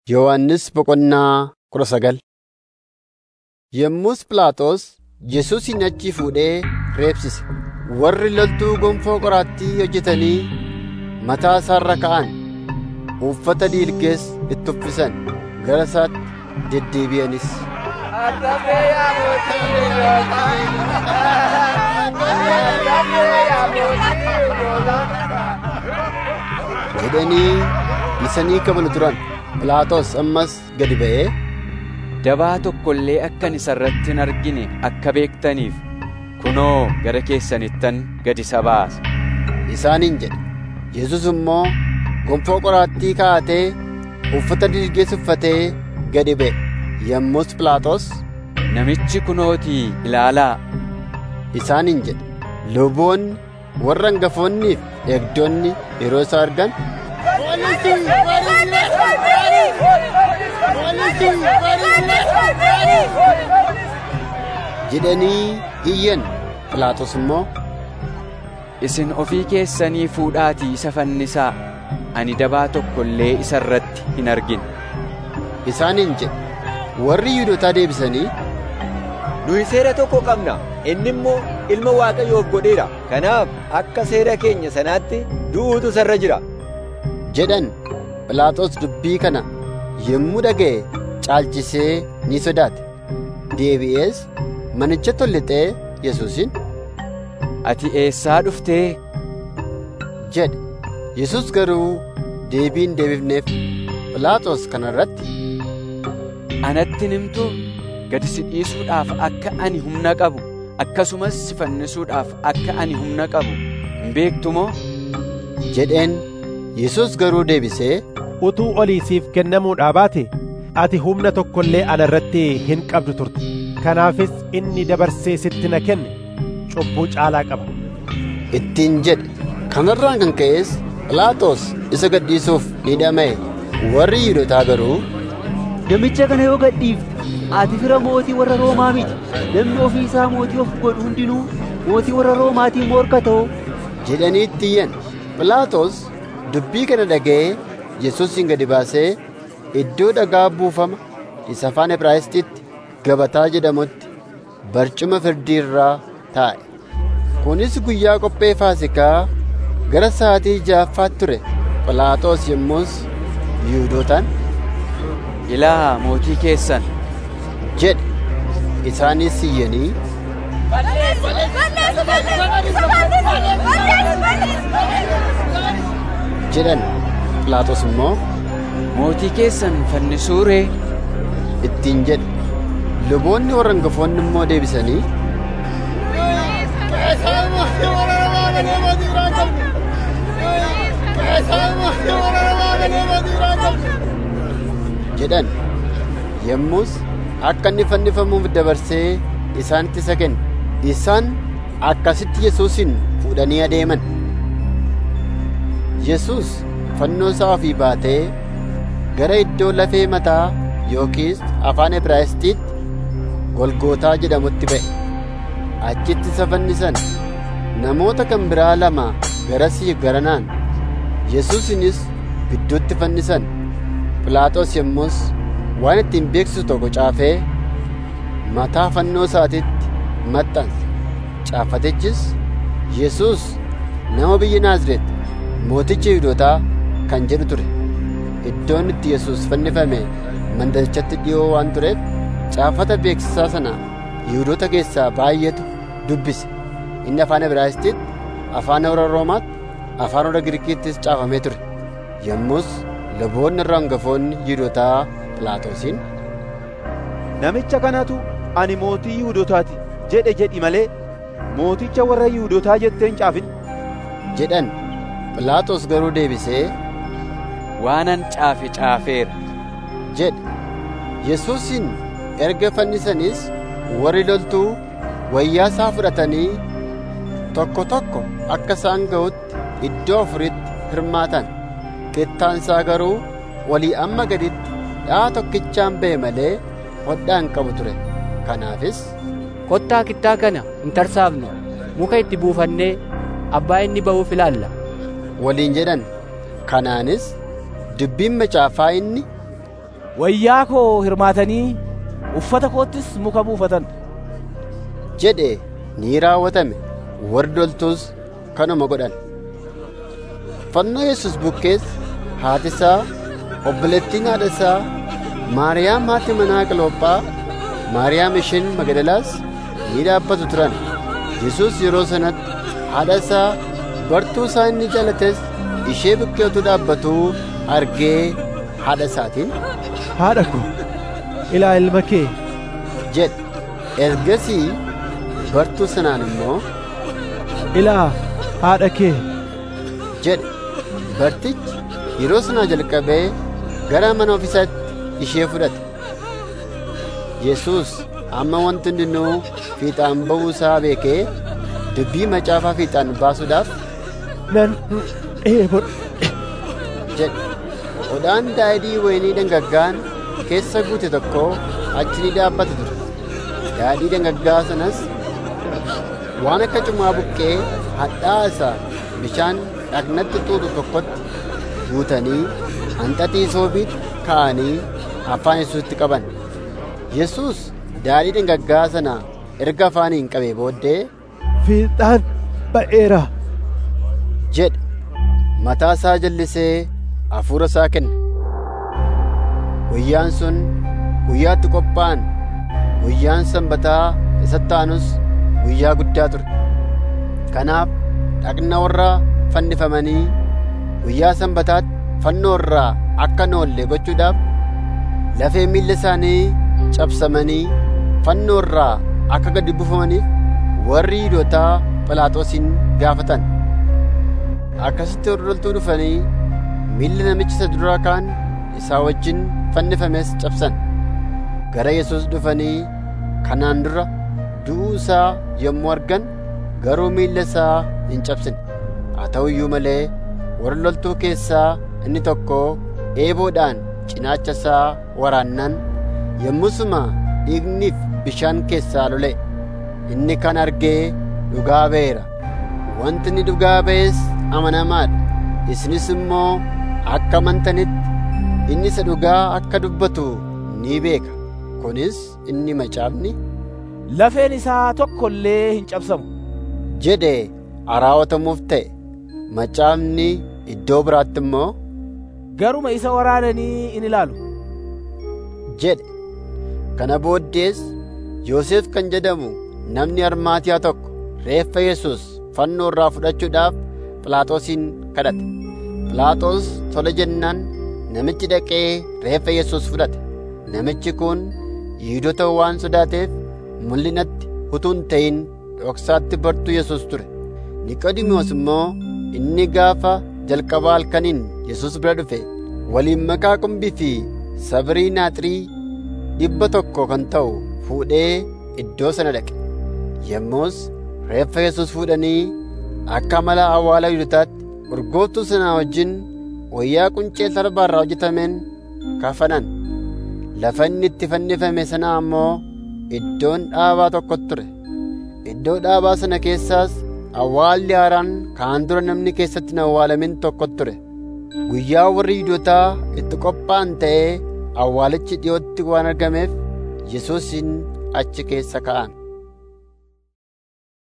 Yohannis Boqonnaa kudha sagal Yommus Phiilaaxoos Yesuusin achii fuudhee reebsise. Warri loltuu gonfoo qoraattii hojjetanii mataa isaa irra ka'an; uffata dhiilgees itti uffisan; gara isaatti deddeebi'anis. jedhanii isanii kabalu turan. Phiilaaxoos ammas gadi ba'ee, Dabaa tokko illee akkan isa irratti hin argine akka beektaniif kunoo gara keessanittan gad isa baasa. isaaniin jedhe. Yesuus immoo gonfoo qoraattii kaa'atee uffata dhiilgees uffatee gadi ba'e. Yommus Phiilaaxoos Namichi kunootii ilaalaa isaaniin jedhe. Luboonni warra hangafoonnii fi eegdonni yeroo isa argan jedhanii iyyan. Phiilaaxoos immoo isin ofii keessanii fuudhaatii isa fannisaa ani dabaa tokko illee isa irratti hin argine. isaaniin jedhe. Warri Yihuudootaa deebisanii Nuyi seera tokko qabna. Inni immoo ilma Waaqayyoof godheera. Kanaaf akka seera keenya sanaatti du'uutu isarra jira. jedhan. Phiilaaxoos dubbii kana yommuu dhaga'e caalchisee ni sodaate. Deebi'ees manicha tollixee Yesuusin Ati eessaa dhuftee? jedhe. Yesuus garuu deebii hin deebifneef. Phiilaaxoos kana irratti Anatti himtuu gad si dhiisuudhaaf akka ani humna qabu akkasumas si fannisuudhaaf akka ani humna qabu hin beektu moo? jedheen. Yesuus garuu deebisee utuu olii siif kennamuudhaa baate ati humna tokko illee ana irratti hin qabdu turte kanaafis inni dabarsee sitti na kenne cubbuu caalaa qaba ittiin jedhe. Kanarraan kan ka'es Phiilaaxoos isa gadhiisuuf ni dhama'e. Warri Yihuudootaa garuu Namicha kana yoo gadhiifte ati fira mootii warra Roomaa miti. Namni ofii isaa mootii of godhu hundinuu mootii warra Roomaatiin morka ta'u. jedhanii itti iyyan. Phiilaaxoos dubbii kana dhaga'ee Yesuusin gadi baasee iddoo dhagaa buufama isa afaan Ibraayisxiitti gabataa jedhamutti barcuma firdii irraa taa'e. Kunis guyyaa qophee Faasikaa gara sa'aatii ja'affaatti ture. Phiilaaxoos yommus Yihuudootaan Ilaa mootii keessan jedhe. Isaanis iyyanii jedhan. Phiilaaxoos immoo mootii keessan fannisuu ree? ittiin jedhe. Luboonni warra hangafoonni immoo deebisanii jedhan. Yommus akka inni fannifamuuf dabarsee isaanitti isa kenne. Isaan akkasitti Yesuusin fuudhanii adeeman. Yesuus fannoo isaa ofii baatee gara iddoo lafee mataa yookiis afaan Ibraayisxiitti Golgootaa jedhamutti ba'e. Achitti isa fannisan. Namoota kan biraa lama garasii garanaan Yesuusinis gidduutti fannisan. Phiilaaxoos yommus waan ittiin beeksisu tokko caafee mataa fannoo isaatiitti maxxanse. Caafatichis Yesuus nama biyya Naazreet mooticha Yihuudootaa kan jedhu ture. Iddoon itti Yesuus fannifame mandarichatti dhi'oo waan tureef caafata beeksisaa sana Yihuudoota keessaa baay'eetu dubbise. Inni afaan Ibraayisxiitti, afaan warra Roomaatti, afaan warra Giriikiittis caafamee ture. Yommus luboonni irra hangafoonni Yihuudootaa Phiilaaxoosiin Namicha kanatu ani mootii Yihuudootaati jedhe jedhi malee mooticha warra Yihuudootaa jettee hin caafin. jedhan. Phiilaaxoos garuu deebisee Waanan caafe caafeera. jedhe. Yesuusin erga fannisanis warri loltuu wayyaa isaa fudhatanii tokko tokko akka isaan ga'utti iddoo afuritti hirmaatan. Kittaan isaa garuu walii amma gaditti dha'a tokkichaan ba'e malee hodhaa hin qabu ture. Kanaafis Kottaa kittaa kana hin tarsaafnu. Muka itti buufannee abbaa inni ba'uuf ilaalla. waliin jedhan. Kanaanis dubbiin macaafaa inni wayyaa koo hirmaatanii uffata koottis muka buufatan jedhe ni raawwatame warri loltuus kanuma godhan fannoo yesus bukkees haati isaa obboleettiin haadha isaa maariyaam haati manaa qaloophaa maariyaam isheen magdalaas ni dhaabbatu turan yesus yeroo sanatti haadha isaa bartuu isaa inni jaalates ishee bukkee utuu dhaabbatuu argee haadha isaatiin haadha ko ilaa ilma kee jedhe ergasii bartuu sanaan immoo ilaa haadha kee jedhe bartichi yeroo sanaa jalqabee gara mana ofiisaatti ishee fudhate yesus amma wanti hundinuu fiixaan ba'uu isaa beekee dubbii macaafaa fiixaan baasuudhaaf nan dheebodhe jedhe hodhaan daadhii wayinii dhangaggaan keessa guute tokko achi ni dhaabbata ture daadhii dhangaggaa sanas waan akka cumaa buqqee hadhaa isaa bishaan dhagnatti xuuxu tokkotti guutanii hanxaxii soobiitti ka'anii afaan yesuusitti qaban yesus daadhii dhangaggaa sana erga afaaniin qabee booddee fiixaan ba'eera jedhe mataa isaa jallisee hafuura isaa kenne guyyaan sun guyyaatti qophaa'an guyyaan sanbataa isatti aanus guyyaa guddaa ture kanaaf dhagna warra fannifamanii guyyaa sanbataatti fannoo irraa akka hin oolle gochuudhaaf lafee miilla isaanii cabsamanii fannoo irraa akka gadi buufamaniif warri yihuudootaa phiilaaxoosin gaafatan akkasitti hordoltuu dhufanii miilla namicha isa duraa kaan isaa wajjin fannifames cabsan gara yesus dhufanii kanaan dura du'uu isaa yommuu argan garuu miilla isaa hin cabsine haa ta'u iyyuu malee warra loltuu keessaa inni tokko eeboodhaan cinaacha isaa waraannan yommusuma dhiigniif bishaan keessaa lole inni kan argee dhugaa ba'eera wanti inni dhugaa ba'es amanamaadha isinis immoo akka amantanitti inni isa dhugaa akka dubbatu ni beeka kunis inni macaafni lafeen isaa tokko illee hin cabsamu jedhe raawwatamuuf ta'e macaafni iddoo biraatti immoo garuma isa waraananii in ilaalu jedhe kana booddees yoosef kan jedhamu namni armaatiyaa tokko reeffa yesus fannoo irraa fudhachuudhaaf phiilaaxoosin kadhate phiilaaxoos tole jennaan namichi dhaqee reeffa yesus fudhate namichi kun yihudoota waan sodaateef mul'inatti utuu hin ta'in dhoksaatti bartuu yesus ture niqodimoos immoo inni gaafa jalqabaa halkaniin yesus bira dhufe waliin makaa qumbii fi sabrii naaxirii dhibba tokko kan ta'u fuudhee iddoo sana dhaqe yommus reeffa yesus fuudhanii akka mala awwaala yihudotaatti urgooftuu sanaa wajjin wayyaa quncee talbaa irraa hojjetameen kafanan lafa inni itti fannifame sanaa ammoo iddoon dhaabaa tokko ture iddoo dhaabaa sana keessaas awwaalli haaraan kaan dura namni keessatti hin awwaalamin tokko ture guyyaa warri yihudotaa itti qophaa'an ta'ee awwaalichi dhi'ootti waan argameef yesuusin achi keessa ka'an